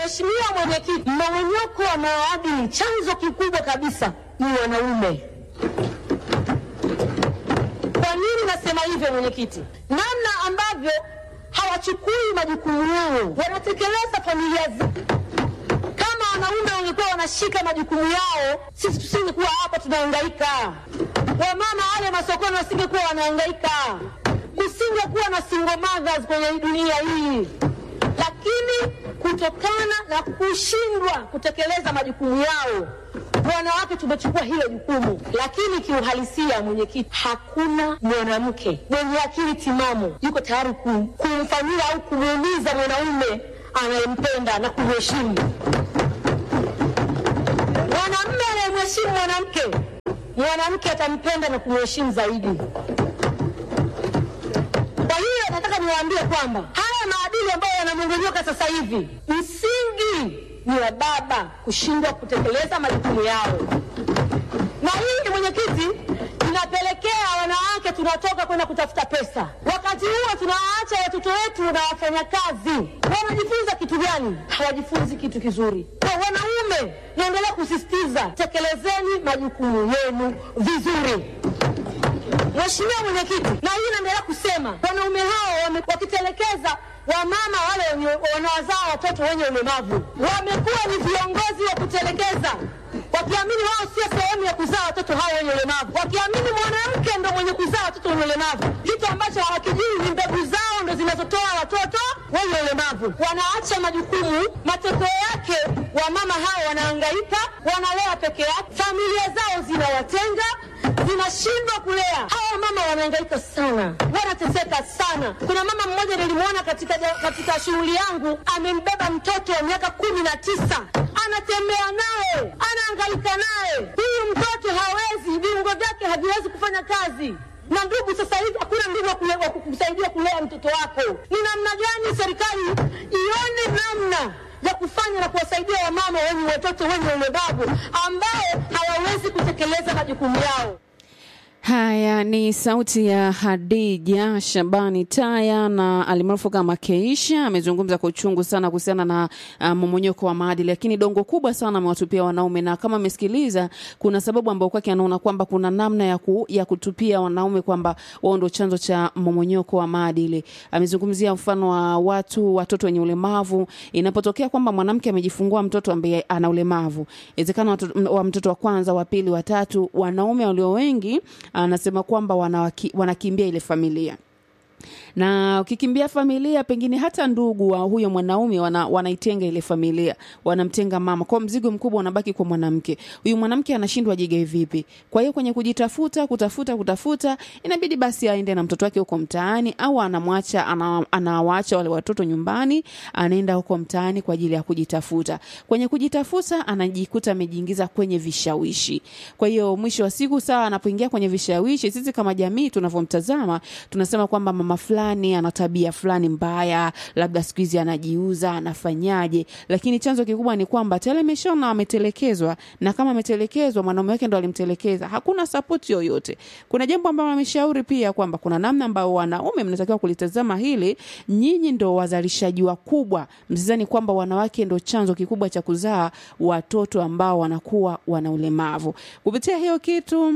Mheshimiwa Mwenyekiti, mmomonyoko wa maadili chanzo kikubwa kabisa ni wanaume. Kwa nini nasema hivyo mwenyekiti? Namna ambavyo hawachukui majukumu yao, wanatekeleza familia zao. Kama wanaume wangekuwa wanashika majukumu yao, sisi tusingekuwa hapa tunahangaika. Wamama wale masokoni wasingekuwa wanahangaika, kusingekuwa na single mothers kwenye dunia hii. Lakini kutokana na kushindwa kutekeleza majukumu yao, wanawake tumechukua hilo jukumu, lakini kiuhalisia, mwenyekiti, hakuna mwanamke mwenye akili timamu yuko tayari kum, kumfanyia au kumuumiza mwanaume anayempenda na kumheshimu. Mwanamume anayemheshimu mwanamke, mwanamke atampenda na kumheshimu zaidi. Kwa hiyo nataka niwaambie kwamba haya maadili ambayo yanamong'onyoka sasa hivi, msingi ni wa baba kushindwa kutekeleza majukumu yao, na hii mwenyekiti, inapelekea wanawake tunatoka kwenda kutafuta pesa, wakati huo tunawaacha watoto wetu na wafanyakazi. Wanajifunza kitu gani? Hawajifunzi kitu kizuri. Kwa wanaume, naendelea kusisitiza, tekelezeni majukumu yenu vizuri. Mheshimiwa Mwenyekiti, na hii naendelea kusema wanaume hao wame- wakitelekeza wamama wale wenye- wanaozaa watoto wenye ulemavu, wamekuwa ni viongozi wa kutelekeza, wakiamini wao sio sehemu ya kuzaa watoto hao wenye ulemavu, wakiamini mwanamke ndo mwenye kuzaa watoto wenye ulemavu, kitu ambacho hawakijui ni mbegu zao ndo zinazotoa watoto wenye ulemavu. Wanaacha majukumu, matokeo yake wamama hao wanahangaika, wanalea peke yake, familia zao zinawatenga zinashindwa kulea. Hawa mama wanahangaika sana, wanateseka sana. Kuna mama mmoja nilimwona katika, ja- katika shughuli yangu, amembeba mtoto wa miaka kumi na tisa anatembea naye, anahangaika naye. Huyu mtoto hawezi, viungo vyake haviwezi kufanya kazi na ndugu, sasa hivi hakuna ndugu wa kule- wa kukusaidia kulea mtoto wako. Ni namna gani serikali ione namna ya kufanya na kuwasaidia wamama wenye watoto wenye ulemavu ambao hawawezi kutekeleza majukumu yao. Haya ni sauti ya Hadija Shabani Taya na alimaarufu kama Keisha. Amezungumza kwa uchungu sana kuhusiana na uh, mmomonyoko wa maadili, lakini dongo kubwa sana amewatupia wanaume, na kama amesikiliza, kuna sababu ambayo kwake anaona kwamba kuna namna ya, ku, ya kutupia wanaume kwamba wao ndio chanzo cha mmomonyoko wa maadili. Amezungumzia mfano wa watu watoto wenye ulemavu. Inapotokea kwamba mwanamke amejifungua mtoto ambaye ana ulemavu, inawezekana watoto- wa mtoto wa kwanza, wa pili, wa tatu, wanaume walio wengi anasema kwamba wanawaki, wanakimbia ile familia na ukikimbia familia pengine hata ndugu wa huyo mwanaume wana, wanaitenga ile familia wanamtenga mama kwa mzigo mkubwa unabaki kwa mwanamke huyu mwanamke anashindwa jigae vipi kwa hiyo kwenye kujitafuta kutafuta kutafuta inabidi basi aende na mtoto wake huko mtaani au anamwacha ana- anawaacha wale watoto nyumbani anaenda huko mtaani kwa ajili ya kujitafuta kwenye kujitafuta anajikuta amejiingiza kwenye vishawishi kwa hiyo mwisho wa siku sawa anapoingia kwenye vishawishi sisi kama jamii tunavyomtazama tunasema kwamba mama fulani ana tabia fulani mbaya labda siku hizi anajiuza anafanyaje lakini chanzo kikubwa ni kwamba tayari ameshaona ametelekezwa na kama ametelekezwa mwanaume wake ndo alimtelekeza hakuna sapoti yoyote kuna jambo ambalo ameshauri pia kwamba kuna namna ambayo wanaume mnatakiwa kulitazama hili nyinyi ndo wazalishaji wakubwa msizani kwamba wanawake ndo chanzo kikubwa cha kuzaa watoto ambao wanakuwa wana ulemavu kupitia hiyo kitu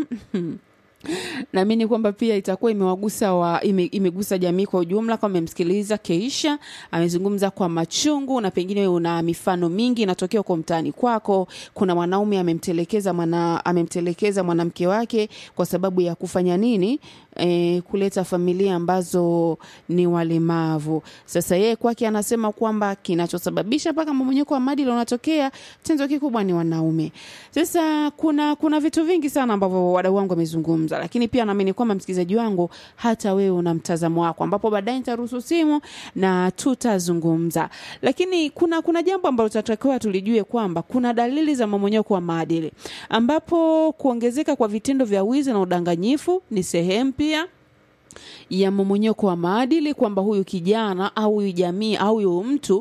naamini kwamba pia itakuwa imewagusa wa, ime, imegusa jamii kwa ujumla kama memsikiliza keisha amezungumza kwa machungu na pengine wewe una mifano mingi inatokea huko mtaani kwako kuna mwanaume amemtelekeza mwana, amemtelekeza mwanamke wake kwa sababu ya kufanya nini e, kuleta familia ambazo ni walemavu sasa yeye kwake anasema kwamba kinachosababisha mpaka mmomonyoko wa maadili unatokea chanzo kikubwa ni wanaume sasa kuna kuna vitu vingi sana ambavyo wadau wangu wamezungumza lakini pia naamini kwamba msikilizaji wangu hata wewe una mtazamo wako ambapo baadaye nitaruhusu simu na tutazungumza lakini kuna kuna jambo ambalo tutatakiwa tulijue kwamba kuna dalili za mmomonyoko wa maadili ambapo kuongezeka kwa vitendo vya wizi na udanganyifu ni sehemu pia ya mmomonyoko wa maadili kwamba huyu kijana au huyu jamii au huyu mtu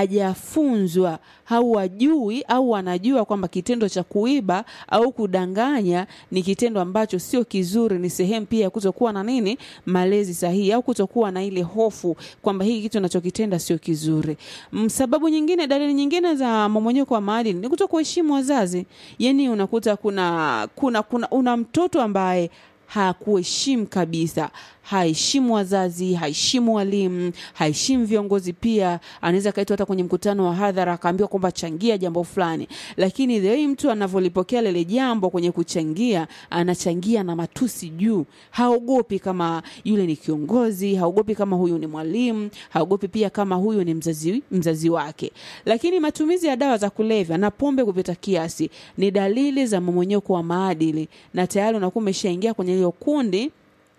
hajafunzwa au hajui au anajua kwamba kitendo cha kuiba au kudanganya ni kitendo ambacho sio kizuri, ni sehemu pia ya kutokuwa na nini, malezi sahihi au kutokuwa na ile hofu kwamba hiki kitu anachokitenda sio kizuri. Mm, Sababu nyingine, dalili nyingine za mmomonyoko wa maadili ni kutokuheshimu wazazi. Yani unakuta kuna kuna kuna una mtoto ambaye hakuheshimu kabisa, haheshimu wazazi, haheshimu walimu, haheshimu viongozi. Pia anaweza kaitwa hata kwenye mkutano wa hadhara akaambiwa kwamba changia jambo fulani, lakini the way mtu anavyolipokea lile jambo kwenye kuchangia, anachangia na matusi juu. Haogopi kama yule ni kiongozi, haogopi kama huyu ni mwalimu, haogopi pia kama huyu ni mzazi, mzazi wake. Lakini matumizi ya dawa za kulevya na pombe kupita kiasi ni dalili za mmomonyoko wa maadili, na tayari unakuwa umeshaingia kwenye hilo kundi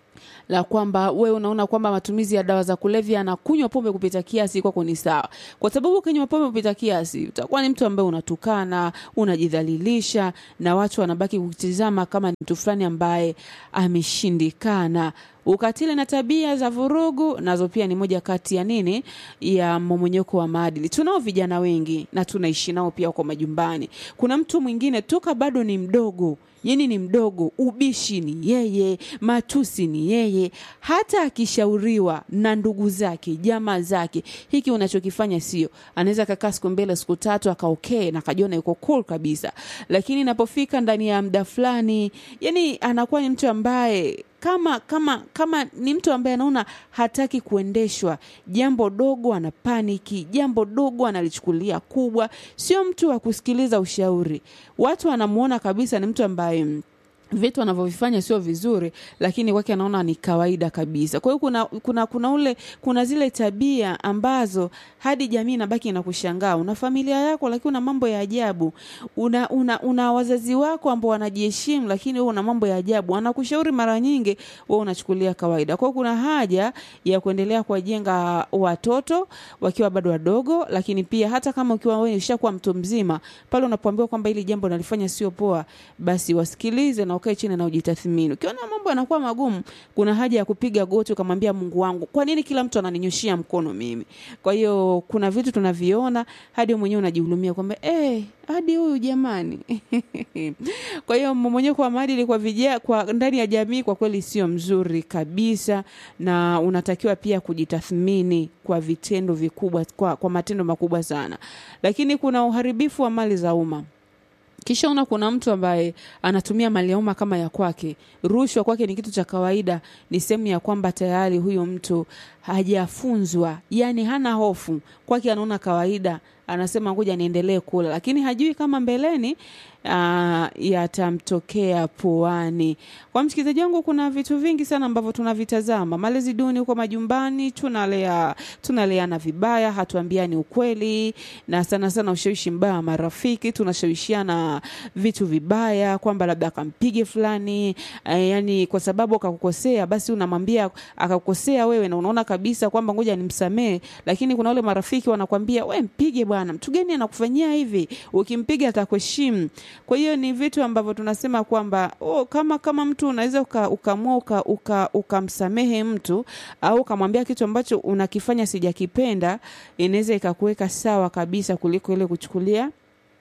la kwamba wewe unaona kwamba matumizi ya dawa za kulevya na kunywa pombe kupita kiasi kwako ni sawa, kwa sababu ukinywa pombe kupita kiasi utakuwa ni mtu ambaye unatukana, unajidhalilisha na watu wanabaki kukitizama kama ni mtu fulani ambaye ameshindikana. Ukatili na tabia za vurugu nazo pia ni moja kati ya nini ya mmomonyoko wa maadili. Tunao vijana wengi na tunaishi nao pia kwa majumbani. Kuna mtu mwingine toka bado ni mdogo yani ni mdogo, ubishi ni yeye, matusi ni yeye. Hata akishauriwa na ndugu zake, jamaa zake, hiki unachokifanya sio, anaweza kakaa siku mbele, siku tatu akaokee na akajiona yuko cool kabisa, lakini inapofika ndani ya muda fulani, yani anakuwa ni mtu ambaye kama kama kama ni mtu ambaye anaona hataki kuendeshwa, jambo dogo ana paniki, jambo dogo analichukulia kubwa, sio mtu wa kusikiliza ushauri. Watu wanamuona kabisa ni mtu ambaye vitu anavyovifanya sio vizuri, lakini kwake anaona ni kawaida kabisa. Kwa hiyo kuna, kuna, kuna ule kuna zile tabia ambazo hadi jamii inabaki na kushangaa. Una familia yako lakini una mambo ya ajabu. Una, una, una wazazi wako ambao wanajiheshimu, lakini wewe una mambo ya ajabu. Anakushauri mara nyingi, wewe unachukulia kawaida. Kwa hiyo kuna haja ya kuendelea kuwajenga watoto wakiwa bado wadogo, lakini pia hata kama ukiwa wewe ushakuwa mtu mzima, pale unapoambiwa kwamba hili jambo nalifanya sio poa, basi wasikilize na ukae chini na ujitathmini. Ukiona mambo yanakuwa magumu, kuna haja ya kupiga goti ukamwambia Mungu wangu, kwa nini kila mtu ananinyoshia mkono mimi? Kwa hiyo kuna vitu tunaviona hadi wewe mwenyewe unajihurumia kwamba eh, hadi huyu jamani. kwa hiyo mmomonyoko wa maadili kwa vijana, kwa ndani ya jamii kwa kweli sio mzuri kabisa, na unatakiwa pia kujitathmini kwa vitendo vikubwa, kwa, kwa matendo makubwa sana. Lakini kuna uharibifu wa mali za umma kisha una kuna mtu ambaye anatumia mali ya umma kama ya kwake. Rushwa kwake ni kitu cha kawaida, ni sehemu ya kwamba tayari huyo mtu hajafunzwa, yani hana hofu, kwake anaona kawaida, anasema ngoja niendelee kula, lakini hajui kama mbeleni uh, yatamtokea puani. Kwa msikilizaji wangu, kuna vitu vingi sana ambavyo tunavitazama. Malezi duni huko majumbani, tunalea tunaleana vibaya, hatuambiani ukweli, na sana sana ushawishi mbaya wa marafiki, tunashawishiana vitu vibaya, kwamba labda akampige fulani eh, yani kwa sababu akakukosea, basi unamwambia akakukosea wewe, na unaona kabisa kwamba ngoja nimsamee, lakini kuna wale marafiki wanakwambia we mpige bwana, mtu gani anakufanyia hivi? Ukimpiga atakuheshimu. Kwa hiyo ni vitu ambavyo tunasema kwamba oh, kama kama mtu unaweza ukaamua uka, uka, ukamsamehe uka mtu au ukamwambia kitu ambacho unakifanya sijakipenda, inaweza ikakuweka sawa kabisa kuliko ile kuchukulia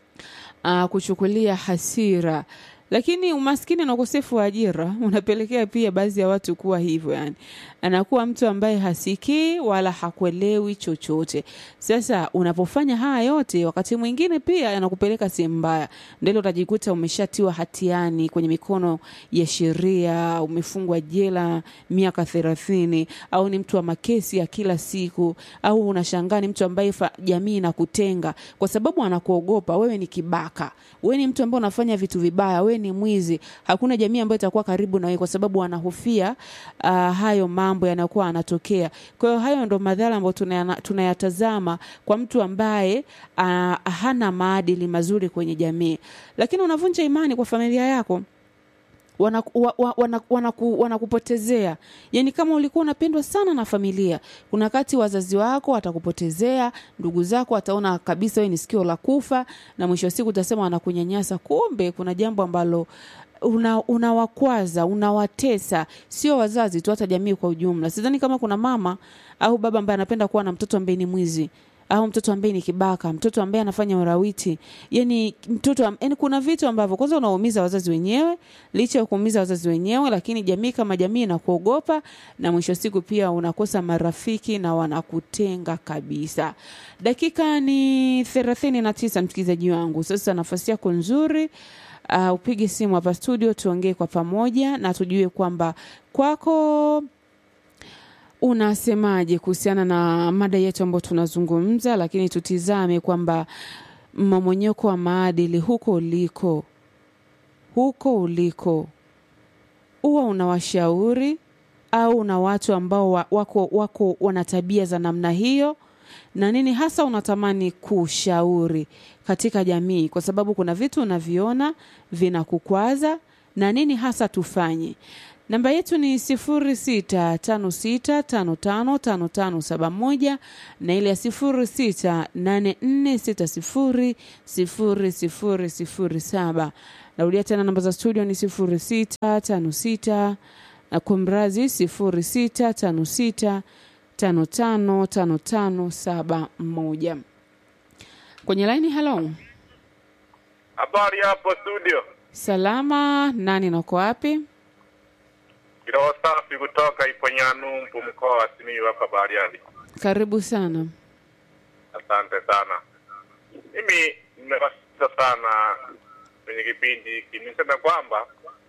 uh, kuchukulia hasira lakini umaskini na ukosefu wa ajira unapelekea pia baadhi ya watu kuwa hivyo, yani anakuwa mtu ambaye hasikii wala hakuelewi chochote. Sasa unapofanya haya yote, wakati mwingine pia yanakupeleka sehemu mbaya, ndio utajikuta umeshatiwa hatiani kwenye mikono ya sheria, umefungwa jela miaka thelathini, au ni mtu wa makesi ya kila siku, au unashangaa ni mtu ambaye jamii inakutenga kwa sababu anakuogopa wewe. Ni kibaka, wewe ni mtu ambaye unafanya vitu vibaya, wewe ni mwizi. Hakuna jamii ambayo itakuwa karibu na wewe kwa sababu wanahofia uh, hayo mambo yanakuwa yanatokea. Kwa hiyo hayo ndo madhara ambayo tunayatazama kwa mtu ambaye uh, hana maadili mazuri kwenye jamii, lakini unavunja imani kwa familia yako wanakupotezea wana, wana, wana yani, kama ulikuwa unapendwa sana na familia, kuna wakati wazazi wako watakupotezea, ndugu zako wataona kabisa wewe ni sikio la kufa, na mwisho wa siku utasema wanakunyanyasa, kumbe kuna jambo ambalo una unawakwaza unawatesa sio wazazi tu hata jamii kwa ujumla sidhani kama kuna mama au baba ambaye anapenda kuwa na mtoto ambaye ni mwizi au mtoto ambaye ni kibaka mtoto ambaye anafanya urawiti yani mtoto am- yani kuna vitu ambavyo kwanza unaumiza wazazi wenyewe licha ya kuumiza wazazi wenyewe lakini jamii kama jamii inakuogopa na mwisho wa siku pia unakosa marafiki na wanakutenga kabisa dakika ni thelathini na tisa msikilizaji wangu sasa nafasi yako nzuri uh, upige simu hapa studio tuongee kwa pamoja na tujue kwamba kwako unasemaje kuhusiana na mada yetu ambayo tunazungumza lakini tutizame kwamba mmomonyoko wa maadili huko uliko huko uliko huwa unawashauri au una watu ambao wa- wako wako wana tabia za namna hiyo na nini hasa unatamani kushauri katika jamii kwa sababu kuna vitu unaviona vinakukwaza na nini hasa tufanye namba yetu ni sifuri sita tano sita tano tano tano tano saba moja na ile ya sifuri sita nane nne sita sifuri sifuri sifuri sifuri saba narudia tena namba za studio ni sifuri sita tano sita na kumrazi sifuri sita tano sita tano tano tano tano saba moja kwenye laini halo Habari hapo studio, salama nani nako wapi kiroho safi kutoka Iponyanumbu, mkoa wa Simiyu hapa Bariadi. karibu sana Asante sana. Mimi nimewasikiza sana kwenye kipindi hiki, niseme kwamba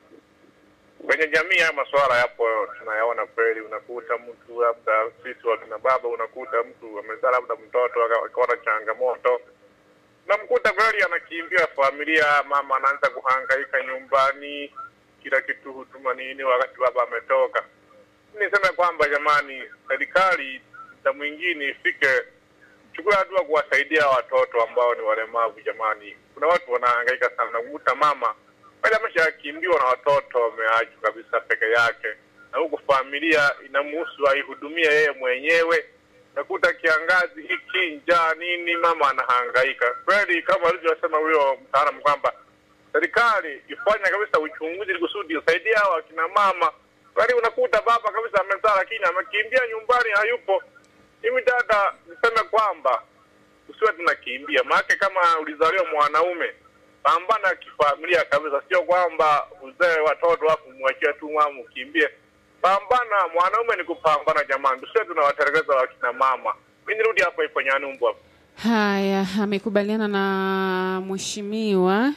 kwenye jamii haya masuala yapo, tunayaona kweli. Unakuta mtu labda, sisi wakina baba, unakuta mtu amezaa labda mtoto aka- akaona changamoto namkuta kweli anakimbia familia, mama anaanza kuhangaika nyumbani, kila kitu hutuma nini, wakati baba ametoka. Niseme kwamba jamani, serikali muda mwingine ifike chukua hatua kuwasaidia watoto ambao ni walemavu. Jamani, kuna watu wanahangaika sana, kukuta mama pale ameshakimbiwa na watoto wameachwa kabisa peke yake, na huku familia inamuhusu aihudumie yeye mwenyewe nakuta kiangazi hiki njaa nini, mama anahangaika kweli, kama alivyosema huyo mtaalamu kwamba serikali ifanye kabisa uchunguzi ili kusudi usaidie hawa akina mama. Kweli unakuta baba kabisa amezaa, lakini amekimbia nyumbani, hayupo. Mimi dada, niseme kwamba usiwe tunakimbia, maana kama ulizaliwa mwanaume, pambana kifamilia kabisa, sio kwamba uzae watoto afu mwachie tu mama ukimbie. Pambana, mwanaume ni kupambana jamani, tusiwe tunawaterekeza wakina mama. Mi nirudi hapo ipo Nyanumbu hapo. haya amekubaliana na mheshimiwa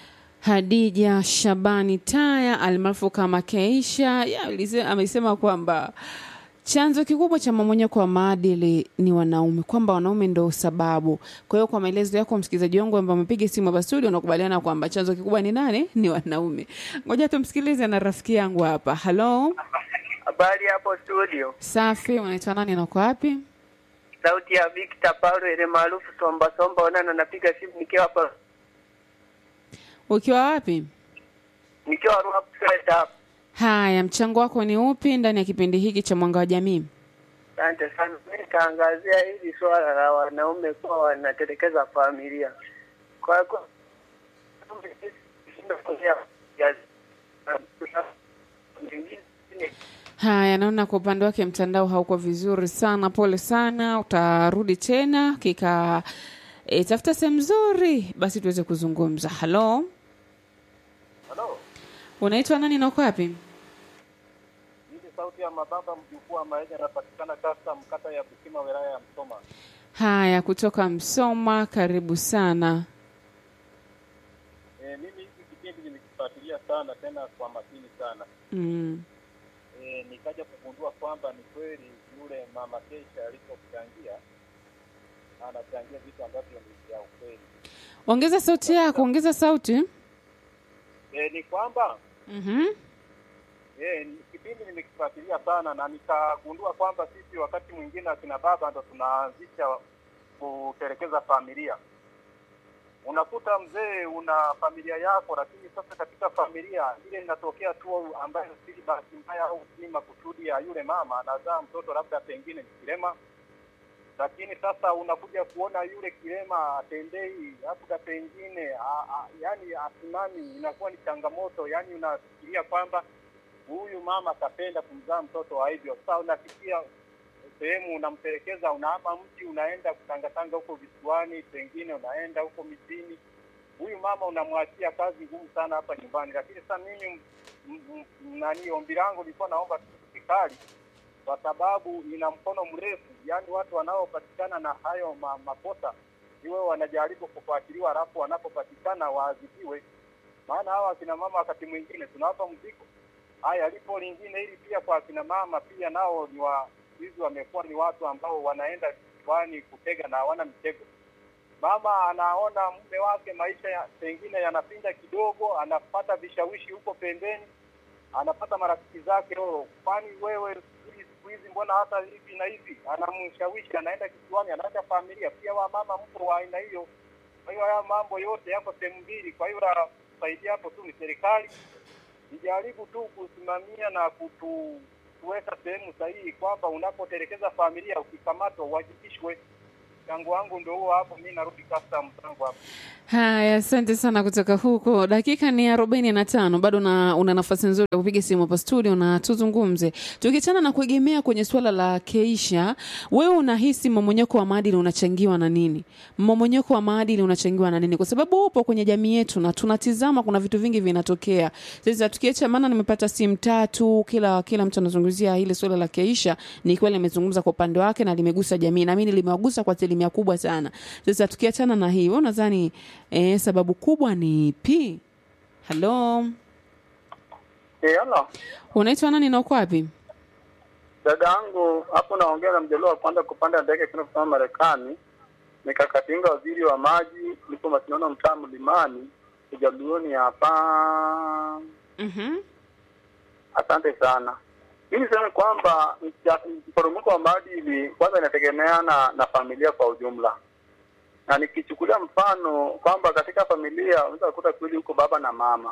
hadija shabani taya almaarufu kama keisha Ya, alise- amesema kwamba chanzo kikubwa cha mamonyeko wa maadili ni wanaume kwamba wanaume ndo sababu kwa hiyo kwa maelezo yako msikilizaji wangu ambaye amepiga simu hapa studio unakubaliana kwamba chanzo kikubwa ni nani ni wanaume ngoja tumsikilize na rafiki yangu hapa halo Habari hapo studio, safi unaitwa nani na uko wapi sauti ya Victor Paulo ile maarufu Somba Somba Onana, napiga simu nikiwa hapa ukiwa wapi nikiwa Ruaha Kuseta hapa. haya mchango wako ni upi ndani ya kipindi hiki cha mwanga wa jamii Asante sana. Mimi nitaangazia hili swala la wanaume kuwa wanatelekeza familia. Kwa kwa haya naona kwa upande wake mtandao hauko vizuri sana pole sana utarudi tena kika e, tafuta sehemu nzuri basi tuweze kuzungumza halo Halo, unaitwa nani na uko wapi hii ni sauti ya mababa mjukuu wa Maenya, anapatikana kata mkata ya Bukima, wilaya ya Msoma. haya kutoka msoma karibu sana E, mimi hiki kipindi nimekifuatilia sana tena kwa makini sana. mm. E, nikaja kugundua kwamba ni kweli yule mama Kesha alipochangia anachangia vitu ambavyo ni vya ukweli. ongeza sauti yako ongeza sauti E, ni kwamba mm-hmm. e, ni- kipindi nimekifuatilia sana na nikagundua kwamba sisi wakati mwingine akina baba ndo tunaanzisha kutelekeza familia. Unakuta mzee una familia yako, lakini sasa katika familia ile inatokea tu ambayo si bahati mbaya au si makusudi ya yule mama, anazaa mtoto labda pengine ni kilema lakini sasa unakuja kuona yule kilema atembei, labda pengine a- a- yani asimami, inakuwa ni changamoto. Yani unafikiria kwamba huyu mama atapenda kumzaa mtoto wa hivyo. Sasa unafikia sehemu unampelekeza, unahama mji, unaenda kutangatanga huko visiwani, pengine unaenda huko mijini. Huyu mama unamwachia kazi ngumu sana hapa nyumbani. Lakini sasa mimi m- m- nani, ombi langu lilikuwa naomba tu serikali kwa sababu ina mkono mrefu, yaani watu wanaopatikana na hayo ma, makosa iwe wanajaribu kufuatiliwa, halafu wanapopatikana waadhibiwe. Maana hawa akina mama wakati mwingine tunawapa mzigo. Haya, lipo lingine hili pia kwa akina mama pia nao ni wa hizi wamekuwa ni watu ambao wanaenda kwani kutega na hawana mitego. Mama anaona mume wake maisha ya, pengine yanapinda kidogo, anapata vishawishi huko pembeni, anapata marafiki zake, oh, kwani wewe hii siku hizi mbona hata hivi na hivi, anamshawishi, anaenda kisiwani, anaacha familia. Pia wa mama mpo wa aina hiyo. Kwa hiyo haya mambo yote yako sehemu mbili. Kwa hiyo la kusaidia hapo tu ni serikali ijaribu tu kusimamia na kutu kuweka sehemu sahihi kwamba unapotelekeza familia ukikamatwa uwajibishwe. Mchango wangu ndio huo hapo, mi narudi custom mchango hapo. Haya, asante sana kutoka huko. Dakika ni arobaini na tano bado na, una nafasi nzuri ya kupiga simu hapa studio na tuzungumze. Tukiachana na kuegemea kwenye suala la Keisha, wewe unahisi mmomonyoko wa maadili unachangiwa na nini? Mmomonyoko wa maadili unachangiwa na nini? Kwa sababu upo kwenye jamii yetu na tunatizama, kuna vitu vingi vinatokea. Sasa tukiacha, maana nimepata simu tatu, kila kila mtu anazungumzia hili suala la Keisha. Ni kweli amezungumza kwa upande wake na limegusa jamii, na mimi limewagusa kwa asilimia kubwa sana. Sasa tukiachana na hii, wewe unadhani eh, sababu kubwa ni ipi? Halo, Eh, halo. unaitwa nani na uko wapi? Dada yangu hapo naongea na mjaluo wa kwanza kupanda ndege kwenda kusoma Marekani. Nikakatinga waziri wa maji, nipo Masinono mtaa Mlimani, ujaluoni hapa. Mhm. Asante sana. Mimi niseme kwamba mcha- mporomoko wa maadili kwanza inategemeana na familia kwa ujumla, na nikichukulia mfano kwamba katika familia unaweza kukuta kweli huko baba na mama,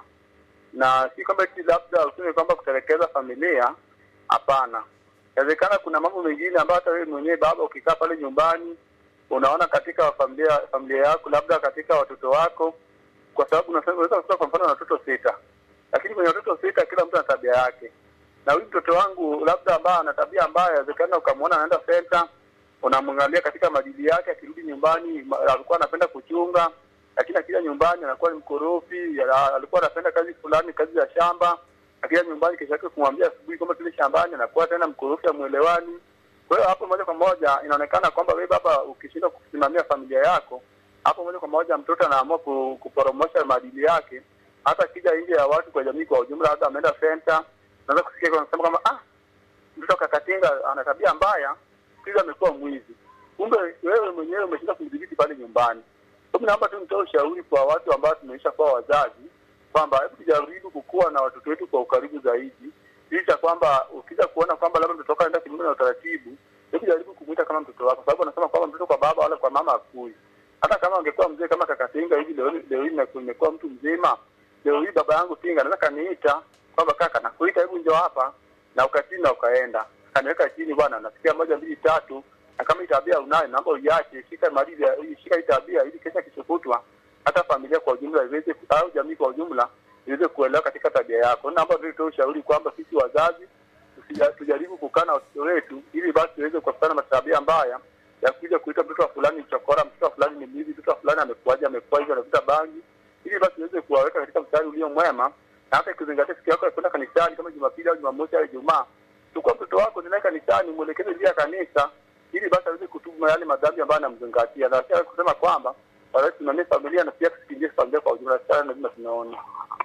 na si kwamba eti labda useme kwamba kutelekeza familia. Hapana, inawezekana kuna mambo mengine ambayo hata wewe mwenyewe baba ukikaa pale nyumbani unaona katika familia familia yako, labda katika watoto wako, kwa sababu unasema- unaweza kukuta kwa mfano na watoto sita, lakini kwenye watoto sita kila mtu ana tabia yake na huyu mtoto wangu labda ambaye ana tabia ambayo inawezekana ukamwona anaenda senta, unamwangalia katika maadili yake, akirudi nyumbani ma- alikuwa anapenda kuchunga, lakini akija nyumbani anakuwa ni mkorofi. ya- Alikuwa anapenda kazi fulani, kazi ya shamba, akija nyumbani kesho yake kumwambia asubuhi kwamba tule shambani, anakuwa tena mkorofi, amwelewani. Kwa hiyo hapo moja kwa moja inaonekana kwamba wewe baba ukishindwa kusimamia familia yako, hapo moja kwa moja mtoto anaamua ku- kuporomosha maadili yake, hata akija nje ya watu kwa jamii kwa ujumla, labda ameenda senta naweza kusikia kwa wanasema kwamba ah, mtoto kakatinga ana tabia mbaya, siku amekuwa mwizi. Kumbe wewe mwenyewe umeshinda kumdhibiti pale nyumbani. Kwa mimi naomba tu nitoe ushauri kwa watu ambao tumeisha kuwa wazazi kwamba hebu tujaribu kukua na watoto wetu kwa ukaribu zaidi, licha kwamba ukija kuona kwamba labda mtoto wako anaenda kinyume na utaratibu, hebu jaribu kumuita kama mtoto wako, sababu anasema kwamba mtoto kwa baba wala kwa mama hakui. Hata kama angekuwa mzee kama kakatinga hivi, leo leo hii nimeku- nimekuwa mtu mzima, leo hii baba yangu tinga anaweza kaniita kwamba kaka, nakuita, hebu njoo hapa, na ukachini na ukaenda, kaniweka chini, bwana, nasikia moja mbili tatu, na kama hii tabia unayo, naomba uiache, shika maadili, ya- shika hii tabia, ili kesha kishukutwa hata familia kwa ujumla iweze au jamii kwa ujumla iweze kuelewa katika tabia yako. Naomba tu tutoe ushauri kwamba sisi wazazi tusija- tujaribu kukaa na watoto wetu, ili basi tuweze kuepukana na tabia mbaya ya kuja kuita mtoto wa fulani mchokora, mtoto wa fulani ni mwizi, mtoto wa fulani amekuaje, amekuwa hivyo, anavuta bangi, ili basi tuweze kuwaweka katika mstari ulio mwema, na hata ikizingatia siku yako ya kwenda kanisani kama Jumapili au Jumamosi au Ijumaa, chukua mtoto wako ninaye kanisani, mwelekeze njia ya kanisa, ili basi aweze kutubu yale madhambi ambayo anamzingatia, na pia kusema kwamba waweze tusimamie familia na pia tusikimbie familia kwa ujumla. Sana lazima tunaona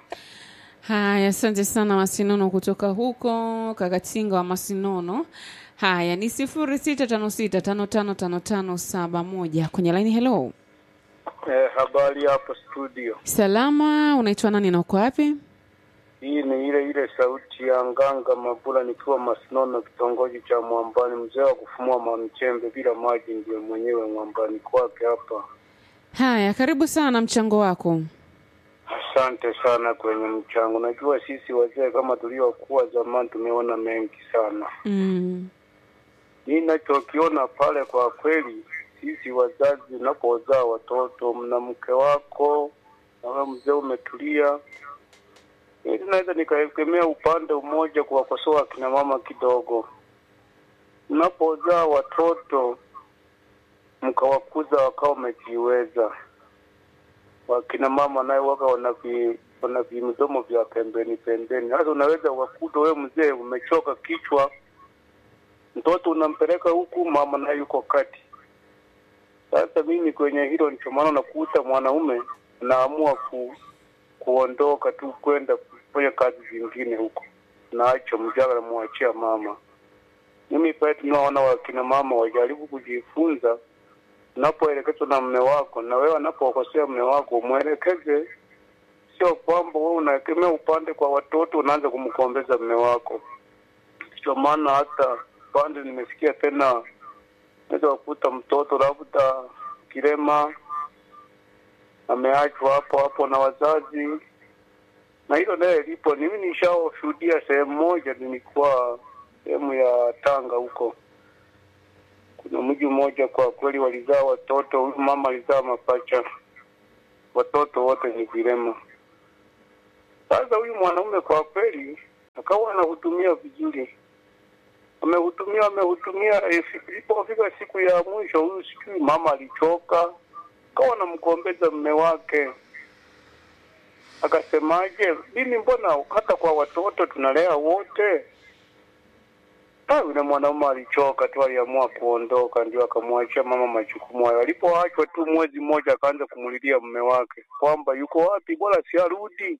Haya, asante sana Masinono kutoka huko Kakatinga wa Masinono. Haya, ni sifuri sita tano sita tano tano tano tano saba moja kwenye laini. Hello, eh, habari hapo studio. salama, unaitwa nani na uko wapi? Hii ni ile ile sauti ya Nganga Mabula nikiwa Masinono, kitongoji cha Mwambani. Mzee wa kufumua mamchembe bila maji ndiye mwenyewe Mwambani kwake hapa. Haya, karibu sana, mchango wako. Asante sana kwenye mchango. Najua sisi wazee kama tuliokuwa zamani tumeona mengi sana. Mm. mi nachokiona pale kwa kweli, sisi wazazi unapozaa watoto, mna mke wako na wewe mzee umetulia, ili naweza nikaegemea upande mmoja kuwakosoa akina mama kidogo. Mnapozaa watoto mkawakuza wakawa wamejiweza, wakina mama naye waka wana vi wana vimidomo vya pembeni pembeni. Sasa unaweza ukakuta wewe mzee umechoka kichwa, mtoto unampeleka huku, mama naye yuko kati. Sasa mimi kwenye hilo ndicho maana unakuta mwanaume anaamua ku, kuondoka tu kwenda kufanya kazi zingine huko, naacho mjaga namwachia mama. Mimi pale tunaona wakina mama wajaribu kujifunza, unapoelekezwa na mme wako, na wewe anapokosea mme wako umwelekeze, sio kwamba wewe unaekemea upande kwa watoto unaanza kumkombeza mme wako. Ndio maana hata pande nimesikia tena, naweza kukuta mtoto labda kilema ameachwa hapo hapo na wazazi, na hilo naye lipo. Mimi nishashuhudia sehemu moja, nilikuwa sehemu ya Tanga huko, kuna mji mmoja kwa kweli walizaa watoto, huyu mama alizaa mapacha, watoto wote ni vilema. Sasa huyu mwanaume kwa kweli akawa anahudumia vizuri, amehudumia amehudumia, eh, ilipofika siku ya mwisho, huyu sijui mama alichoka, akawa anamkombeza mme wake akasemaje, mimi mbona hata kwa watoto tunalea wote? Ah, yule mwanaume alichoka tu, aliamua kuondoka, ndio akamwachia mama majukumu hayo. Alipoachwa tu mwezi mmoja, akaanza kumulilia mume wake kwamba yuko wapi, bora si arudi.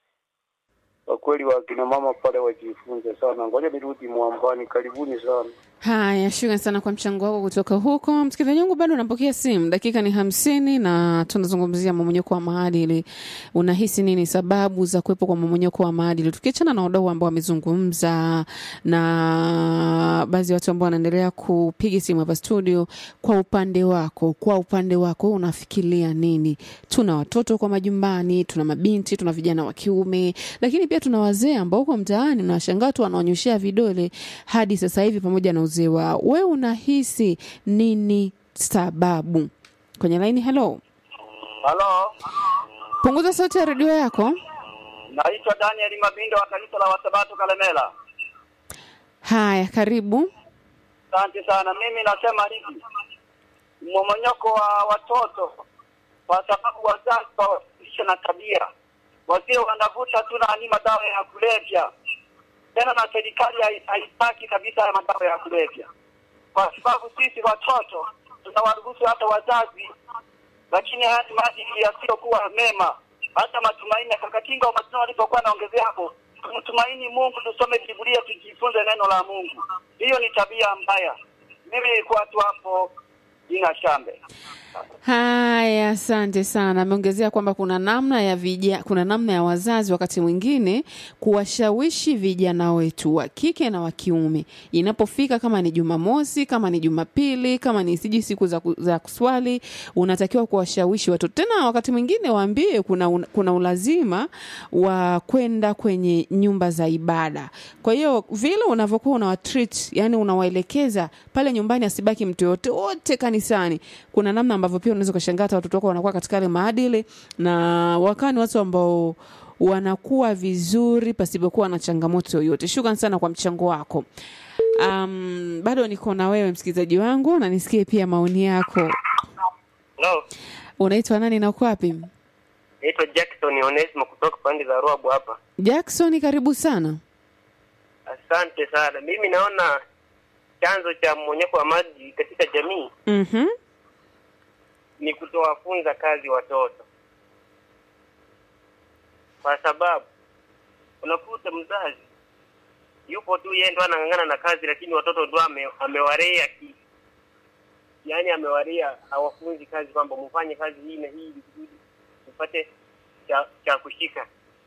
Kwa kweli wakina mama pale wajifunze sana. Ngoja nirudi Mwambani, karibuni sana. Haya, shukrani sana kwa mchango wako kutoka huko. Msikilizaji wangu, bado unapokea simu, dakika ni hamsini na tunazungumzia mmomonyoko wa maadili. Unahisi nini sababu za kuwepo kwa mmomonyoko wa maadili, tukiachana na wadau ambao wamezungumza na baadhi ya watu ambao wanaendelea kupiga simu hapa studio. Kwa upande wako, kwa upande wako unafikiria nini? Tuna watoto kwa majumbani, tuna mabinti, tuna vijana wa kiume, lakini pia tuna wazee ambao huko mtaani unashangaa tu wanaonyeshea vidole hadi sasa hivi pamoja na uzee wao. Wewe unahisi nini sababu? Kwenye laini, hello, Halo, punguza sauti ya redio yako. naitwa Daniel Mabindo wa kanisa la Wasabato Kalemela. Haya, karibu. Asante sana. Mimi nasema hivi, mmomonyoko wa watoto kwa sababu wazazi hawafundishe na tabia, wasio wanavuta tu nani madawa ya kulevya, tena na serikali hai- haitaki kabisa ya madawa ya kulevya, kwa sababu sisi watoto tunawaruhusu hata wazazi, lakini haya ni maadili yasiyokuwa mema. Hata matumaini ya Kakatinga wa Matino alipokuwa anaongezea hapo, tumtumaini Mungu, tusome Biblia, tujifunze neno la Mungu. Hiyo ni tabia mbaya. Mimi nilikuwa tu hapo jina Shambe. Haya, asante sana. Ameongezea kwamba kuna namna ya vija, kuna namna ya wazazi wakati mwingine kuwashawishi vijana wetu wa kike na wa kiume, inapofika kama ni Jumamosi, kama ni Jumapili, kama ni siji siku za, ku- za kuswali, unatakiwa kuwashawishi watoto. Tena wakati mwingine waambie kuna, un- kuna ulazima wa kwenda kwenye nyumba za ibada. Kwa hiyo vile unavyokuwa unawatreat, yani unawaelekeza pale nyumbani, asibaki mtu yoyote wote kanisani. Kuna namna ambavyo pia unaweza ukashangaa hata watoto wako wanakuwa katika yale maadili na wakaa ni watu ambao wanakuwa vizuri pasipokuwa na changamoto yoyote. Shukran sana kwa mchango wako. Um, bado niko na wewe msikilizaji wangu na nisikie pia maoni yako. Hello, Unaitwa nani na uko wapi? naitwa Jackson Onesmo kutoka pande za Ruabu hapa. Jackson, karibu sana. Asante sana. Mimi naona chanzo cha mmonyoko wa maji katika jamii Mhm. ni kutowafunza kazi watoto, kwa sababu unakuta mzazi yupo tu yeye ndo anang'ang'ana na kazi, lakini watoto ndo ame, amewarea ki, yaani amewarea, hawafunzi kazi kwamba mfanye kazi hii na hii ili kusudi mpate cha, cha kushika.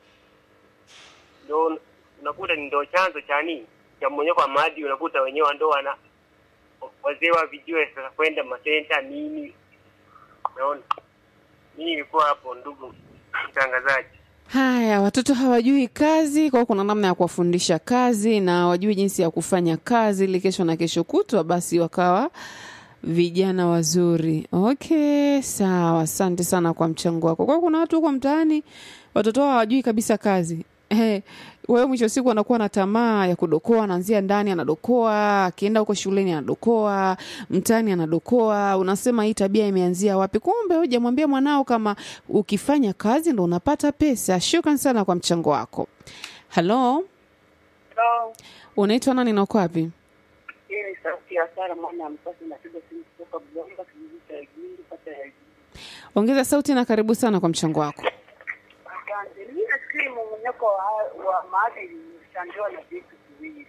Ndo unakuta ni ndo chanzo cha nini cha mmonyoko wa maadili. Unakuta wenyewe ndo wana wazee wa vijue sasa kwenda masenta nini Naona mimi nilikuwa hapo, ndugu mtangazaji. Haya, watoto hawajui kazi, kwa hiyo kuna namna ya kuwafundisha kazi na hawajui jinsi ya kufanya kazi ili kesho na kesho kutwa basi wakawa vijana wazuri. Okay, sawa. Asante sana kwa mchango wako. Kwa hiyo kuna watu huko mtaani watoto wao hawajui kabisa kazi. Eh, wewe mwisho wa siku anakuwa na tamaa ya kudokoa, anaanzia ndani anadokoa, akienda huko shuleni anadokoa, mtaani anadokoa. Unasema hii tabia imeanzia wapi? Kumbe hujamwambia mwanao kama ukifanya kazi ndo unapata pesa. Shukran sana kwa mchango wako. Halo, Hello. unaitwa nani na uko wapi? Hii ni sauti ya Sara mwana ya Mpasi napiga simu kutoka Mlomba kijiji cha Igindu kata ya Igindu. Ongeza sauti na karibu sana kwa mchango wako. Asante. Mimi nafikiri mmomonyoko wa, wa maadili unachangiwa na vitu viwili.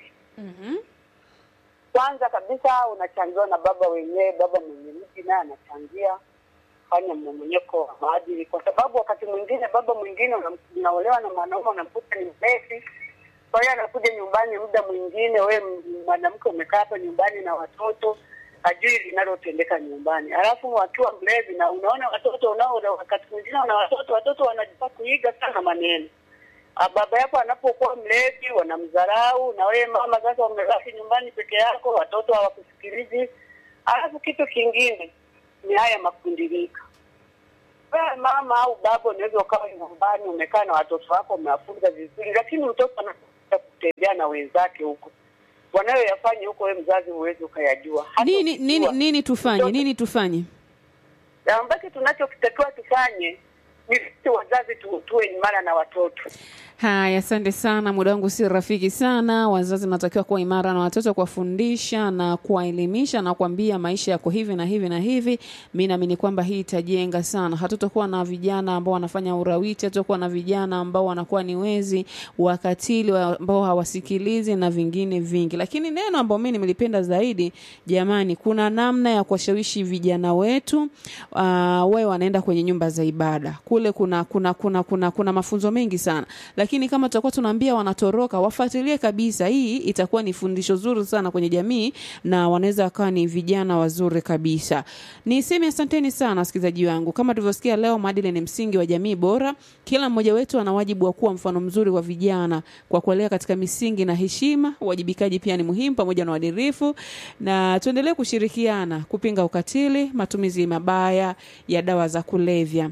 Kwanza kabisa unachangiwa na baba wenyewe, baba mwenye mji naye anachangia fanya mmomonyoko wa maadili, kwa sababu wakati mwingine baba mwingine unam- unaolewa na mwanaume unamkuta ni mlevi, kwa hiyo anakuja nyumbani muda mwingine, we m- mwanamke umekaa hapa nyumbani na watoto hajui linalotendeka nyumbani, alafu wakiwa mlevi, na unaona watoto unao, na wakati mwingine una watoto, watoto wanajua kuiga sana maneno Ah, baba yako anapokuwa mlevi wanamdharau, na wewe mama sasa umebaki nyumbani peke yako, watoto hawakusikilizi. Alafu kitu kingine ni haya makundilika. Wewe mama au baba unaweza ukawa nyumbani umekaa na watoto wako umewafunza vizuri, lakini mtoto anakuja kutembea na wenzake huko, wanayoyafanya huko, wewe mzazi huwezi ukayajua. Hata Nini, ukijua. nini, nini tufanye? Mtoto- Nini tufanye? na ambacho tunachokitakiwa tufanye ni sisi wazazi tu, tuwe imara na watoto. Haya, asante sana. Muda wangu si rafiki sana. Wazazi natakiwa kuwa imara na watoto, kuwafundisha na kuwaelimisha na kuambia maisha yako hivi na hivi na hivi. Mi naamini kwamba hii itajenga sana. Hatutakuwa na vijana ambao wanafanya urawiti, hatutakuwa na vijana ambao wanakuwa ni wezi, wakatili, wa- ambao hawasikilizi na vingine vingi. Lakini neno ambao mi nimelipenda zaidi, jamani, kuna namna ya kuwashawishi vijana wetu uh, wawe wanaenda kwenye nyumba za ibada kule kuna kuna kuna kuna, kuna mafunzo mengi sana lakini kama tutakuwa tunaambia wanatoroka wafuatilie kabisa hii itakuwa ni fundisho zuri sana kwenye jamii na wanaweza wakawa ni vijana wazuri kabisa niseme asanteni sana wasikilizaji wangu kama tulivyosikia leo maadili ni msingi wa jamii bora kila mmoja wetu ana wajibu wa kuwa mfano mzuri wa vijana kwa kuelea katika misingi na heshima uwajibikaji pia ni muhimu pamoja na uadilifu na tuendelee kushirikiana kupinga ukatili matumizi mabaya ya dawa za kulevya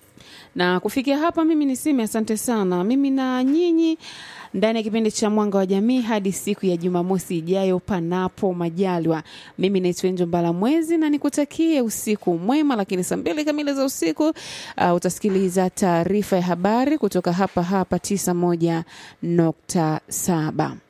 na kufikia hapa mimi niseme asante sana mimi na nyinyi ndani ya kipindi cha mwanga wa jamii hadi siku ya jumamosi ijayo panapo majaliwa mimi naitwa enjo mbala mwezi na nikutakie usiku mwema lakini saa mbili kamili za usiku uh, utasikiliza taarifa ya habari kutoka hapa hapa tisa moja nukta saba